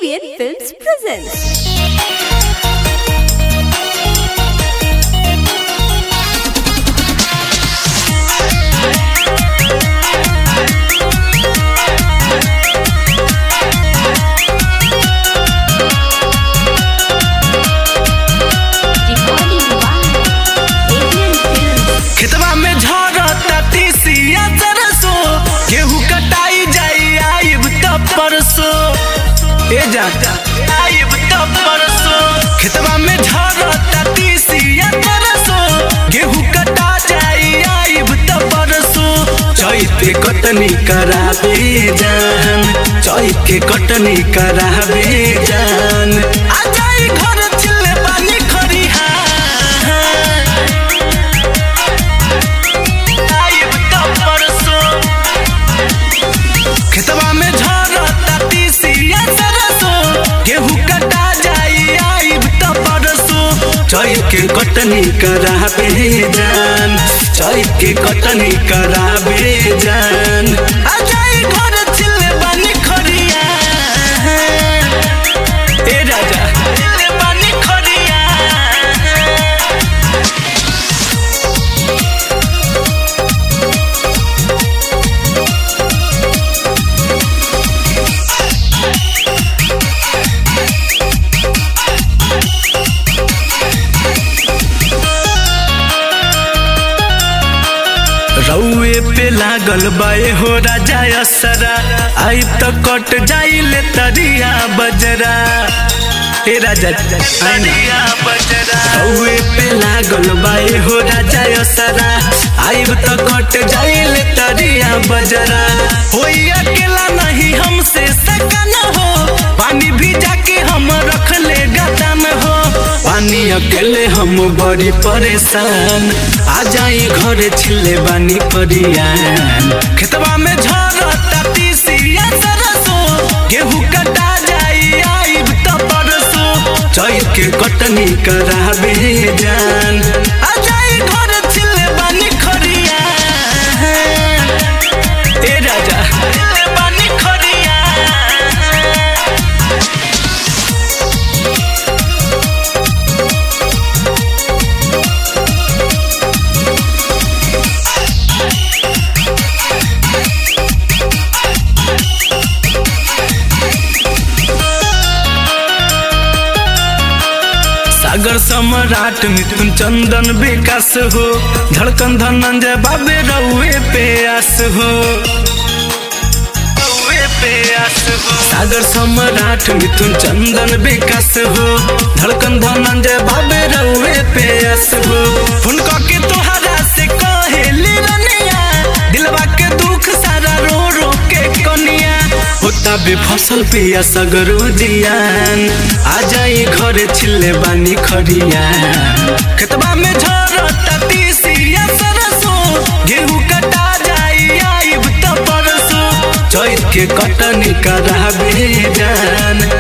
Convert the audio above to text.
Aryan Films presents. Recording by Aryan Films. खेतवा में झरता तीसिया तरसो गेहूं कटाई जाई आइब त परसो ए जा आइब त परसो खेतवा में झरता तीसिया तरसो गेहूं कटा जाई आइब त परसो चैत के कटनी कराबे जान चैत के कटनी कराबे जान आ जाई घर चिल्ले पानी खरिहा आइब त परसो खेतवा में झरता तीसिया सरसो गेहूं कटा जाई आइब त परसो चैत के कटनी कराबे जान चैत के कटनी कराबे जान आ जाई घर चिल्ले बानी खरिया ए राजा चिल्ले बानी खरिया रउए पे लागल बाए हो राजा असरा आई त कट जाइले तरिया बजरा हे राजा तरिया बजरा रउए पे लागल बाए हो राजा असरा आई त कट जाइले तरिया बजरा होई अकेला नहीं हमसे सकन हो पानी भिजा के हम रख ले गदा में हो पानी अकेले हम बड़ी परेशान आ जाई घरे छिले बानी परियान खेतवा में झरता तीसिया सरसो गेहूं कटा जाई आइब त परसो चैत के कटनी कराबे जान आ जाई घरे छिले बानी खरिया ए राजा छिले बानी खरिया सागर सम्राट मिथुन चंदन विकास हो धड़कन धनंजय बाबे रउए पे आस हो रउए पे आस हो सागर सम्राट मिथुन चंदन विकास हो धड़कन धनंजय बाबे रउए पे आस हो फोन के तोहरा से कहेली रनिया दिलवा के दुख सारा रो रो के कनिया होता बे फसल पिया सगरो जियान आ जाई घरे छिले बानी खरिया खेतबा में झरता तीसिया सरसो गेहूं कटा जाई आइब त परसो चैत के कटनी कराबे जान